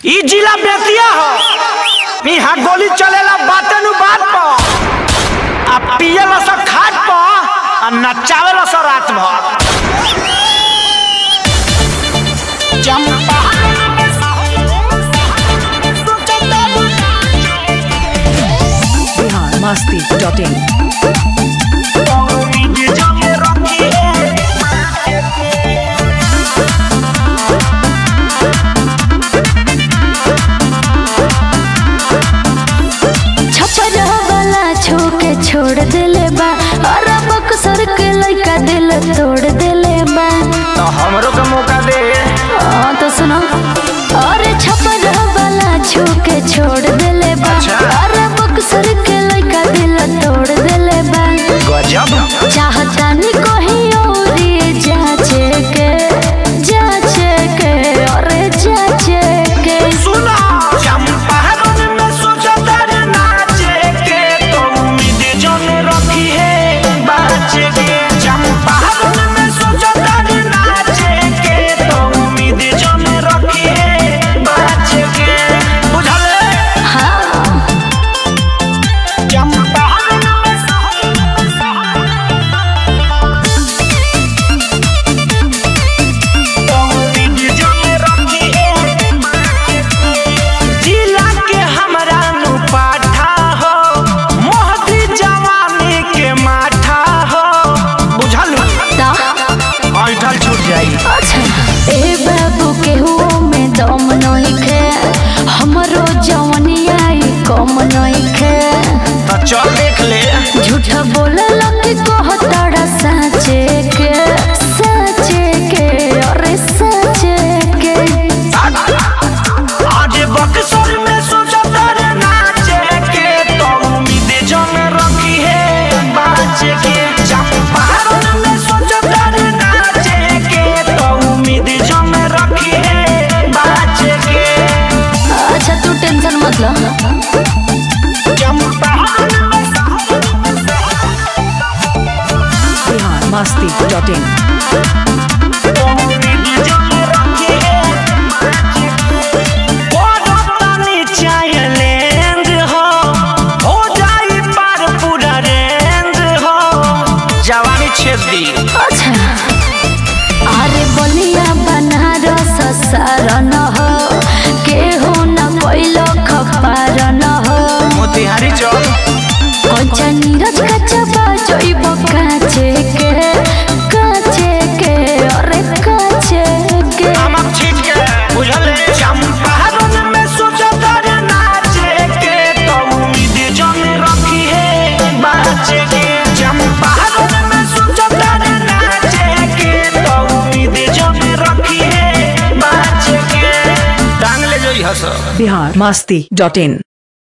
ई जिला बेतिया हो यहाँ गोली चलेला बाटे नु बात पर आ पियला स खाट पर आ नचावेला स रात भर चंपा बिहार मस्ती डॉट इन छपरा वाला छोके छोड़ देले बा और बक्सर के लइका दिल तोड़ देले बा तो हमरो के मौका दे हाँ तो सुनो और छपरा वाला छोके छोड़ देले बा अच्छा। और बक्सर के लइका दिल तोड़ देले बा गजब चाहता नी कोही और जाचे के जाचे के और जाचे के सुना चंपारण में सोचतर नाचे के तो उम्मीद जन रखी है बाचे के चंपारण में सोचतर नाचे के तो उम्मीद जन रखी है बाचे के बुझले हाँ चंपारण में तो उम्मीद जन रखी है जिला के हमरा नु पाठा हो मोहती जवानी के माठा हो बुझलू ता ऐठल छूट जाई अच्छा ए बाबू के हुओ में दम नइखे हमरो जवनिया ई कम नइखे तो चल देख ले झूठ बोलल कि कहतड़ा साचे के साचे के अरे साचे के आज बक्सर में सोचतर नाचे के तो उम्मीद जन रखी है बाचे के चंपारण में सोचतर नाचे के तो उम्मीद जन रखी है बाचे के अच्छा तू टेंशन मत लो चंपारण में बिहार मस्ती डॉट इन जवानी छेद दी अच्छा अरे बलिया बनारस सारन हो केहू न कोइलो खपारन हो मोतिहारी चौक कच्चा नीरज कच्चा बाजोइब काचे के काचे के अरे काचे के नमक छीट के बुझल चंपारण में सोचतर नाचे के तो उम्मीद जन रखी है बाचे के चंपारण में सोचतर नाचे के तो उम्मीद जन रखी है बाचे के टांग ले जोई हस बिहार मस्ती डॉट इन